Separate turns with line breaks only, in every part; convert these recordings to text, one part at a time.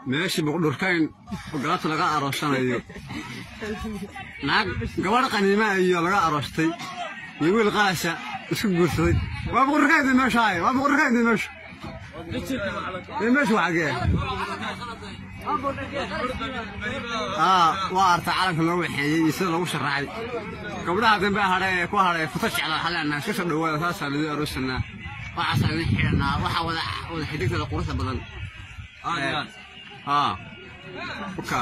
meeshii boqdhurkayn oo galabta laga aroosanayo naag gabadh qaniima iyo laga aroostay iyo wiil qaasa isku guursaday waa boqdhurkayn meesha ahay waa boqdhurkayn meesha ee meesha waa xagee aa waa arta calanka loo waxeeyey iyo sida loogu sharaxay gabdhaha dambe hadhe ee ku hadhay futa jecla waxaa leenahay iska soo dhawaada saasaa lagu aroosanaa waxaasaa idin xidhanaa waxaa wada wada xidigtada quruxda badan ها وكا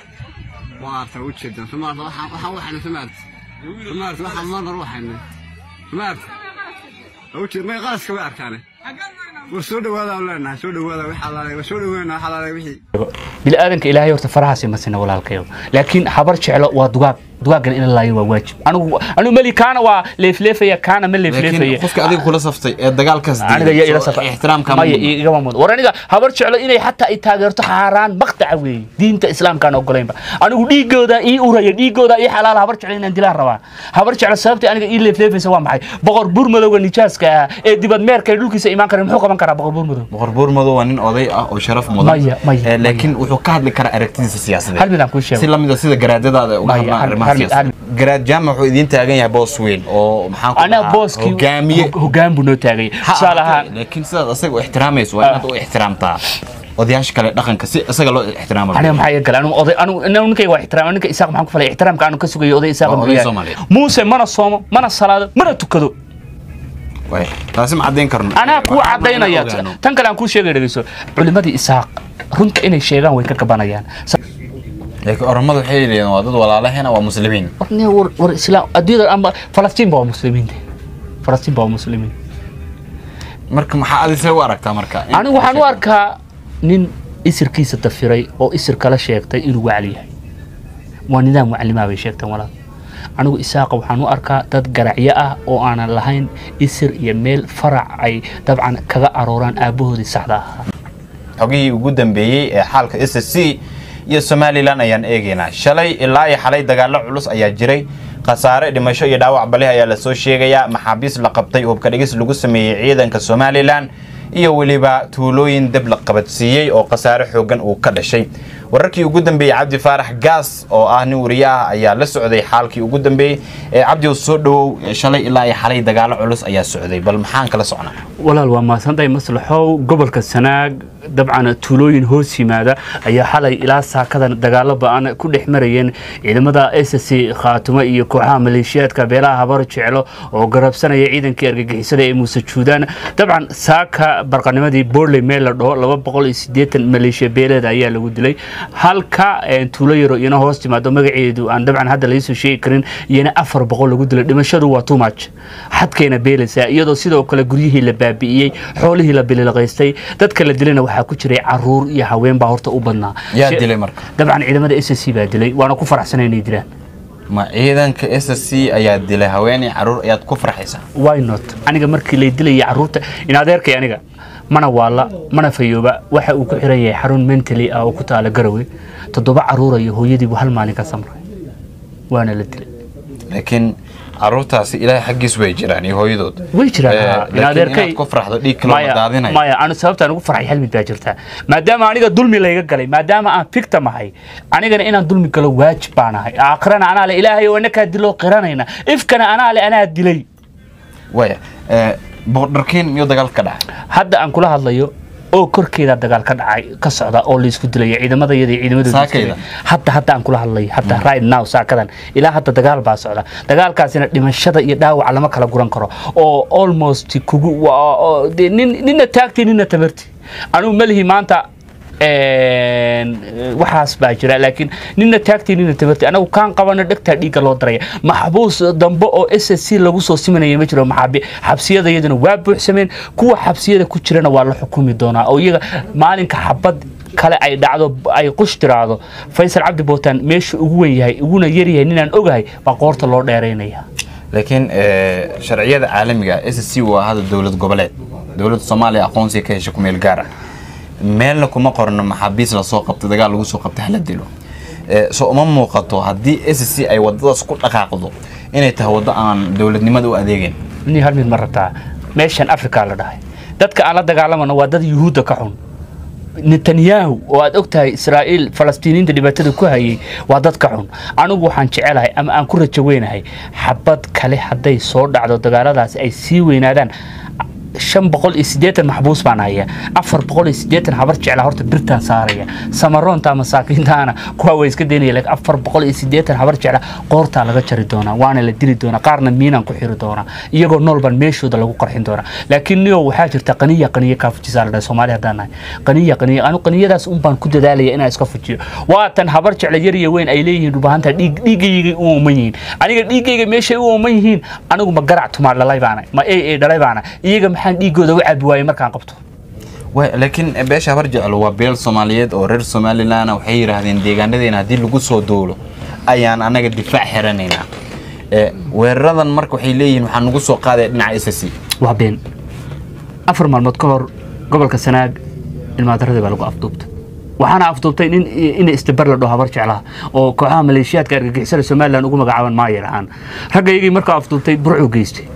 وارتا وجدا سمارت waxaan waxaan waxaan samaart samaart waxaan mar ruuxayna samaart wajid ma qaaska way arkaane war soo dhawaada leenahay soo dhawaada waxa la soo dhaweena waxa la wixii
bini aadanka ilaahay horta farahaasi ma sina walaalkayo laakiin habar jeclo waa dugaag dugaaggan in la laayo waa waajib anigu anigu mali kaana waa leefleefaya kaana ma
laakiin
leefleefaya
qofka adiga kula saftay ee dagaalkaas
aniga iyo ila safa
ixtiraamka
maya igama mudan war aniga habar jeclo inay xataa ay taageerto xaaraan maqtaca weeye diinta islaamkaan ogolaynba anigu dhiigooda ii uraya dhiigooda ii xalaala habar jeclo inaan dilaan rabaa habar jeclo sababta aniga ii leefleefaysa waa maxay boqor buur madowga nijaaska ah ee dibad meerka ee dhulkiisa imaan kara muxuu qaban karaa boqor buur madow
boqor buur madow waa nin oday ah oo sharaf mudan
Maya, maya,
Eh, laakiin wuxuu ka hadli karaa aragtidiisa siyaasadeed
hal mid aan kuu sheego
si lamida sida garaadadaada uga
Maya,
hadlaan
hal-
arrimaha
hal mid-
siyaasadeed garaad jaamac wuxuu idiin taagan yahay boos weyn oo maxaan ku
anaa
dhahaa,
booskii
hogaamiye
hog- hoggaan buu noo taagay
Ha
tusaale
ahaatee,
ahaan
laakiin sidaad asaga u ixtiraamayso waa inaad u ixtiraamtaa odayaasha kale dhaqanka si isaga loo ixtiraamo
aniga maxaa iga galay anigu oday anigu anigu ninkayga waa ixtiraam ninka isaaq maxaan ku falay ixtiraamka anigu ka sugayo oday isaaq
Waa
muxuu
oday
yahay?
Soomaaliyeed.
muuse mana soomo mana salaado mana tukado
Waay, taasi ma caddayn karno
anaa kuu
Waxaan rabnaa
cadaynaya
inaan ogaano.
tan kale aan kuu sheegay dhegeyso culimadii isaaq runta inay sheegaan way ka gabanayaan Sa-
laakiin oromadu waxay leeyihiin waa dad walaalahena waa muslimiin
war ne war war islaam adduunyada ama falastiin ba waa muslimiin falastiin ba waa muslimiin
marka maxaa adise u aragtaa marka In-
anigu waxaan u arkaa nin isirkiisa dafiray oo isir kala sheegtay inuu wacli yahay waa nidaam waclimaa bay sheegteen walaal anigu isaaqa waxaan u arkaa dad garacyo ah oo aanan lahayn isir iyo meel farac ay dabcan kaga arooraan aabbahoodii saxda ahaa
xogihii ugu dambeeyey ee xaalka s s c iyo somalilan ayaan eegaynaa shalay ilaa iyo xalay dagaalo culus ayaa jiray khasaare dhimasho iyo dhaawac balih ayaa lasoo sheegayaa maxaabiis la qabtay hubka dhigis lagu sameeyey ciidanka somalilan iyo weliba tuulooyin dab la qabadsiiyey oo khasaare xoogan uu ka dhashay wararkii ugu dambeeyey cabdi faarax gaas oo ah nin wariye ah ayaa la socday xaalkii ugu dambeeyey ee cabdi soo dhawow shalay ilaa iyo xalay dagaalo culus ayaa socday bal maxaan kala socnaa
walaal waa mahadsantahay maslaxow gobolka sanaag dabcan tuulooyin hoos yimaada ayaa xalay ilaa saakadan dagaalo ba-an ku dhex marayeen ciidamada s c khaatumo iyo kooxaha maleeshiyaadka beelaha habar jeclo oo garabsanaya ciidankii argagixisada ee muuse juudaan dabcan saaka barqanimadii borley meel la dhaho laba boqol iyo siddeetan maleeshiya beeleeda ayaa lagu dilay halka eh, tuulo yaro iyana hoos timaado magaceedu aan dabcan hadda laisoo sheegi karin iyana afar boqol lagu dilay dhimashadu waa too much xadkayna beelaysaa iyadoo sidoo kale guryihii la baabi'iyey xoolihii la bililaqaystay dadka la dilayna waxaa ku jiray caruur iyo haween baa horta u badnaa
yaa
She-
dilay marka
dabcan ciidamada s c baa dilay waana ku faraxsana inay dilaan
ma ciidanka s s c ayaa dilay haweeney caruur ayaad ku farxaysaa
why not aniga markii lay dilayay caruurta in adeerkay aniga mana waala mana fayooba waxa uu ku xiran yahay xarun mentally ah oo ku taala garowe toddoba caruura iyo hooyadiibu hal maalin ka samray waana la dilay
laakiin caruurtaasi ilaahay xaggiis way jiraan iyo hooyadood
way
Eh,
jiraan
laakiin
in adeerkay
inaad ku farxdo dhiig kaloo
Maya-
daadinayo
maya anu sababtaan ugu farxay hal mid baa jirta maadaama aniga dulmi layga galay maadaama aan victim ahay anigana inaan dulmi galo waajib baan ahay aakhirana anaa le ilaahay oo inakaa diloo qiranayna ifkana anaa le anaa dilay
waya eh, boqordarkeen miyuu dagaal ka dhacay
hadda aan kula hadlayo oo korkeeda dagaal ka dhacay ka socda oo laysku dilaya ciidamada iyada iyo ciidamadooda isku
Saakayda?
dilay. hadda hadda aan kula hadlayo hadda right now saakadan ilaa hadda dagaal baa socda dagaalkaasina dhimashada iyo dhaawaca lama kala guran karo oo almost kugu waa- oo- dee nin- nina taagti nina tabarti anugu malihi maanta een, waxaas baa jira laakiin nina taagti nina tabarti anagu kaan qabana dhegtaa dhiigga loo daraya maxbuus dambe oo s s c lagu soo simanaya ma jiro maxaabi xabsiyada iyaduna waa buuxsameen kuwa xabsiyada ku jirana waa la xukumi doonaa oo iyaga maalinka xabad kale ay dhacdo ay qush tiraahdo faysal cabdi bootaan meesha ugu wen yahay uguna yaryahay ninaan ogahay baa qoorta loo dheeraynaya
laakiin eh, sharciyada caalamiga s s c waa hada dowlad goboleed dowladda soomaaliya aqoonsiga ka hesha ku meel gaar ah meelna kuma qorno maxaabiis lasoo qabtay dagaal lagu soo qabtay hala dilo Eh, so uma muuqato haddii s s c ay wadadaas ku dhaqaaqdo inay tahay waddo aan dowladnimada u adeegeyn
ni hal mid ma rabtaa meeshan africa la dhahay dadka aan la dagaalamano waa dad yuhuudda ka xun netanyahu oo aad og tahay israa'iil falastiiniinta dhibaatada ku hayay waa dadka xun anigu waxaan jecelahay ama aan ku rajo weynahay xabad kale hadday soo dhacdo dagaaladaasi ay sii weynaadaan shan boqol iyo siddeetan maxbuus baan haya afar boqol iyo siddeetan habar jecla horta birtaan saaraya samaroonta masaakiintaana kuwa way iska daynaya laakiin afar boqol iyo siddeetan habar jecla qoortaa laga jari doonaa waana la dili doonaa qaarna miinaan ku xiri doonaa iyagoo noolban meeshooda lagu qarxin doonaa laakiin niyo waxaa jirta qaniya qaniya kaa fujisaa la dhahay soomaali haddaan nahay qaniya qaniya anu qaniyadaas un baan ku dadaalaya inaan iska fujiyo waatan habar jecla yar iyo weyn ay leeyihiin dhubahanta dhiig dhiigaygay u ooman yihiin aniga dhiigayga meeshay u ooman yihiin anigu ma garac tumaa dhalay baana ma ee ee dhalay baana iyaga maxaan dhiigooda u cabi waayey markaan qabto
Way- laakiin beesha habar jeclo waa beel soomaaliyeed oo reer somalilan ah. waxay yidhaahdeen deegaanadeena haddii lagu soo duulo ayaan anaga difaac xiranaynaa Eh, weeraradan marka waxay leeyihiin waxaa nagu soo qaadaya dhinaca ssc
waa been afar maalmood ka hor gobolka sanaag ilmaadaradii baa lagu afduubtay waxaana afduubtay nin in istibar la dhaho habar jeclaha oo kooxaha maleeshiyaadka argagixisada somalilan ugu magacaaban maayar ahaan ragga iyagii markaa afduubtay burcuu geystay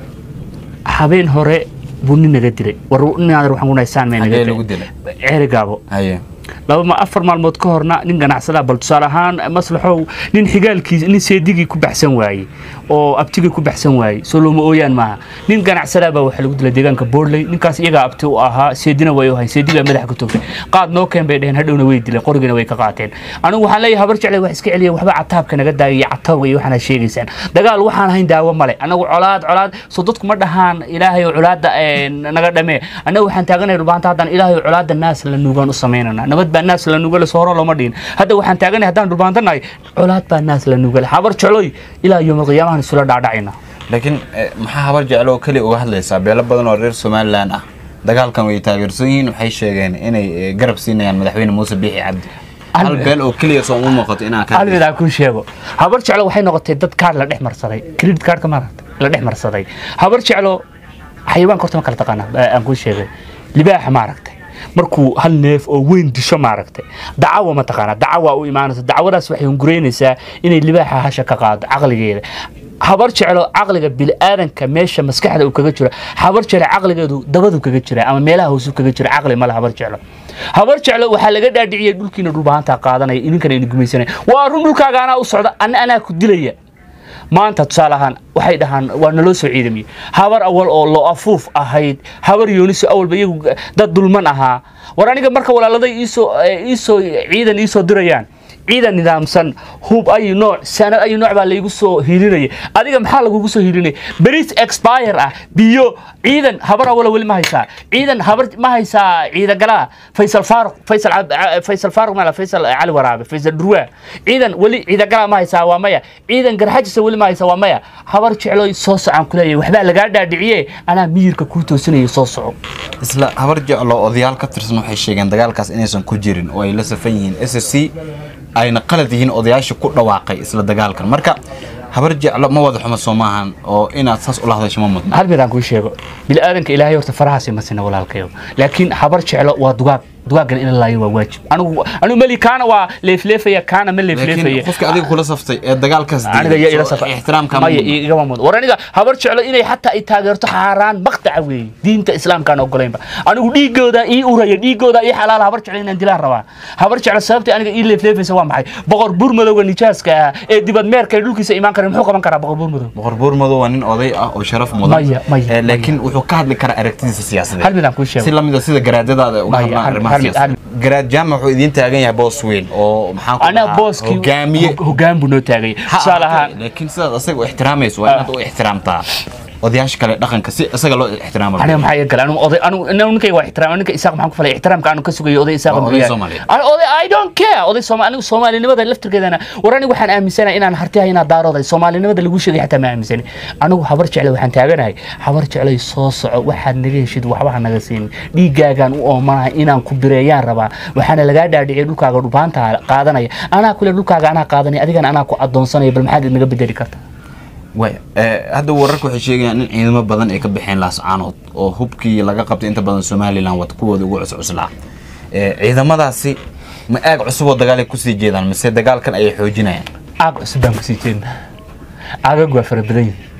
habeen hore buu nin naga dilay war ninaadan waxaan kunahay saan may naga
Xagee lagu dilay?
ceeri gaabo
haye
laba ma afar maalmood ka horna nin ganacsada bal tusaale ahaan maslaxow nin xigaalkiis nin seedigii ku baxsan waayey oo abtigii ku baxsan waayey soo looma ooyaan maaha nin ganacsada baa waxaa lagu dilay deegaanka boorley ninkaas iyagaa abti u ahaa seedina way u hayn seedigaa madaxa ka toogtay qaad noo keen bay dheheen hadhowna way dileen qorigina way ka qaateen anigu waxaan leeyahay habar jeclay wax iska celiya waxba cataabka naga daaya iyo catawga iyo waxaana sheegaysaan dagaal waxaan ahayn daawo male anagu colaad colaad soo dadku ma dhahaan ilaahay oo colaada eh, naga dhamee anagu waxaan taaganahay dhubaanta haddaan ilaahay oo colaada naas la nuugaan u samaynana nabad baa naas la nuugale soo horo looma dhihin hadda waxaan taaganahay haddaan dhubaantanahay colaad baa naas la nuugale habar jecloy ilaa yowmal qiyaamahan isula dhaadhacayna
laakiin eh, maxaa habar jeclo oo keliya uga hadlaysaa beelo badan oo reer somalilan ah dagaalkan way taageersan yihiin waxay sheegeen inay eh, garab siinayaan madaxweyne muuse biixi cabdi hal
Hal-
beel oo keliya soo uma muuqato inaan ka
hal mid aan kuu sheego habar jeclo waxay noqotay dad kaar la dhex marsaday credit cardka maaragta la dhex marsaday habar jeclo xayawaanka horta ma kala taqaana eh, aan kuu sheegay libaaxa maaragtay markuu hal neef oo weyn disho maaragtay dacawa ma taqaana dacawa u imaanaysa dacwadaas waxay hunguraynaysaa inay libaaxa hasha ka qaado caqligeeda habar jeclo caqliga bini'aadanka meesha maskaxda uu kaga jiro habar jeclo caqligeedu dabadu kaga jira ama meelaha hoosu kaga jira caqli male habar jeclo habar jeclo waxaa laga dhaadhiciyay dhulkiina dhulbahantaa qaadanaya idinkana idin gumaysanaya waa run dhulkaaga anaa u socda anna anaa ku dilaya maanta tusaale ahaan waxay dhahaan waa naloo soo ciidamiyey habar awal oo loo afuuf ahayd habar yooniso awalba iyagu dad dulman ahaa war aniga marka walaaladay iisoo eh, iisoo ciidan iisoo dirayaan ciidan nidaamsan hub ayu nooc sanad ayu nooc baa laygu soo hiilinaya adiga maxaa lagugu soo hiilinaya beris expire ah biyo ciidan habar awala weli ma haysaa ciidan habar ma haysaa ciidagalaa faysal faaruq faysal Cab- Ca- faysal faaruq mala faysal cali waraabe faysal durwaa ciidan weli ciidagalaa ma haysaa waa maya ciidan garxajisa weli ma haysaa waa maya habar jecloy soo socaan kuleeyahay waxbaa lagaa dhaadhiciye anaa miyirka kuu toosinaya soo soco
isla habar jeclo odayaal ka tirsan waxay sheegeen dagaalkaas inaysan ku jirin oo ay la safan yihiin ssc ayna qalad yihiin odayaasha ku dhawaaqay isla dagaalkan marka habar jeclo ma wada xumo soo maahan oo inaad saas ula hadasho ma mudna
hal mid aan kuu sheego bini'aadanka ilaahay horta farahaasi ma sina walaalkayo laakiin habar jeclo waa dugaag dugaaggan in la laayo waa waajib anigu anigu meli kaana waa leefleefaya kaana ma
laakiin
leefleefaya
qofka adiga kula saftay ee dagaalkaas
aniga
diiday,
iyo ila
soo
safa
ixtiraamka ma
maya
mudna.
igama mudan war aniga habar jeclo inay xataa ay taageerto xaaraan maqtaca weeye diinta islaamkaan ogolaynba anigu dhiigooda ii uraya dhiigooda ii xalaala habar jeclo inaan dilaan rabaa habar jeclo sababta aniga ii leefleefaysa waa maxay boqor buur madowga nijaaska ah ee dibad meerka ee dhulkiisa imaan kara muxuu qaban karaa boqor buur madow
boqor buur madow waa nin oday ah oo sharaf mudan
Maya, maya,
Eh, laakiin wuxuu ka hadli karaa aragtidiisa siyaasadeed
hal mid aan kuu sheego
si lamida sida garaadadaada uga
Maya,
hadlaan
hal-
arrimaha
hal mid-
siyaasadeed garaad jaamac wuxuu idiin taagan yahay boos weyn oo maxaan ku
anaga
dhahaa,
booskii
hogaamiye
hog- hoggaan buu noo taagay
Ha
tusaale
ahaatee,
ahaan
laakiin sidaad asaga u ixtiraamayso waa inaad u ixtiraamtaa odayaasha kale dhaqanka si isaga loo ixtiraamo
aniga maxaa iga galay anigu oday anigu anigu ninkayga waa ixtiraam ninka isaaq maxaan ku falay ixtiraamka aanu ka sugayo oday isaaq
Waa oday
muxuu yahay?
Soomaaliyeed.
Ani oday I don't care oday Soomaali anigu Soomaalinimada laftirkeedana war anigu waxaan aaminsanahay inaan hartihay inaan daarooday Soomaalinimada lagu sheegay xataa ma aaminsani anigu habar jeclay waxaan taaganahay habar jeclay soo soco waxaad naga heshid waxba ha naga siin dhiigaagaan u oomanahay inaan ku bireeyaan rabaa waxaana lagaa dhaadhiciyay dhulkaaga dhubaanta qaadanaya anaa kule dhulkaaga anaa qaadanaya adigana anaa ku adoonsanaya bal maxaad naga bedeli kartaa
Way, eh, hadda wararka waxay sheegayaan in ciidamo badan ay ka baxeen laascaanood oo hubkii laga qabtay inta badan somalilan wata kuwooda ugu cuscuslaa Eh, ciidamadaasi ma aag cusub oo dagaal ay kusii jeedaan mise dagaalkan ayay xoojinayaan
aag cusub baan kusii jeednaa aagag waa fara badan yihiin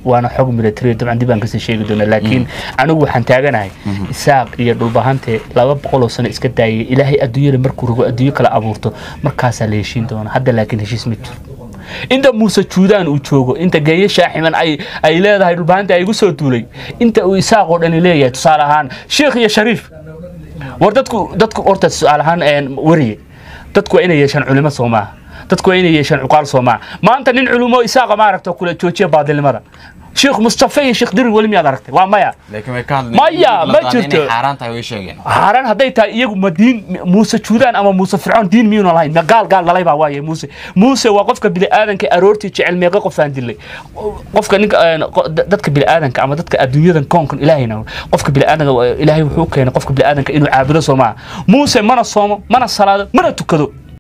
waana xog military dabcan dib aan kasii sheegi doona laakiin anigu waxaan taaganahay isaaq iyo dhulbahante laba boqoloo sano iska daayay ilaahay adduunyada markuu rago adduunyo kala abuurto markaasaa la heshiin doona hadda laakiin heshiis ma jiro inta muuse juudaan uu joogo inta geeye shaaximan ay ay leedahay dhulbahanta ay igu soo duulay inta uu isaaqoo dhani leeyahay tusaale ahaan sheekh iyo shariif war dadku dadku horta tusaale ahaan een, wariye dadku waa inay yeeshaan culimo soo maaha dadku waa inay yeeshaan cuqaal soo maaha maanta nin culumo isaaqa ma aragto kule joojiya baadilnimada sheekh mustafa iyo sheekh dirir weli miyaad aragtay waa maya
laakiin way ka hadleen
Maya,
la
ma
qaaday
jirto.
inay xaaraan tahay way sheegeen
xaaraan hadday tahay iyagu ma diin muuse juudaan ama muuse fircoon diin miyuuna lahayn ma gaal gaal dhalay baa waaye muuse muuse waa qofka bini'aadanka aroortii jecel meeqa qof aan dilay qofka ninka een, qo- da- dadka bini'aadanka ama dadka adduunyadan koonkan ilaahayna qofka bini'aadanka waa- ilaahay wuxuu keenay qofka bini'aadanka inuu caabudo soo maaha muuse mana soomo mana salaado mana tukado